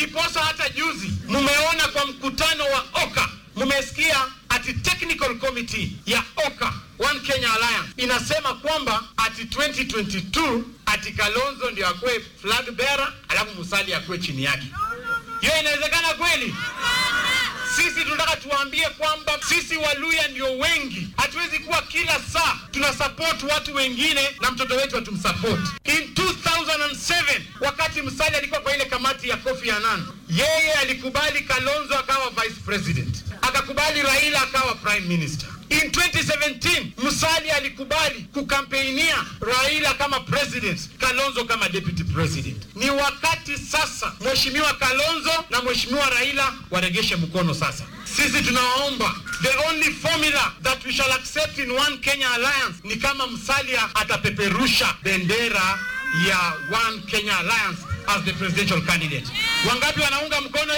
ndiposa hata juzi mmeona kwa mkutano wa OKA mmesikia ati technical committee ya OKA One Kenya Alliance inasema kwamba ati 2022 ati Kalonzo ndio akuwe flag bearer alafu Musalia akuwe chini yake. Hiyo inawezekana kweli? Sisi tunataka tuwaambie kwamba sisi Waluya ndio wengi, hatuwezi kuwa kila saa tuna support watu wengine na mtoto wetu hatumsupport. In 2007 wakati Musalia alikuwa kwa ile kamati ya Kofi Annan, yeye alikubali Kalonzo akawa vice president, akakubali Raila akawa prime minister. In 2017 Musalia alikubali kukampeinia Raila kama president, Kalonzo kama deputy president. Ni wakati sasa Mheshimiwa Kalonzo na Mheshimiwa Raila waregeshe mkono sasa. Sisi tunawaomba, the only formula that we shall accept in One Kenya Alliance ni kama Musalia atapeperusha bendera ya One Kenya Alliance as the presidential candidate. Wangapi wanaunga mkono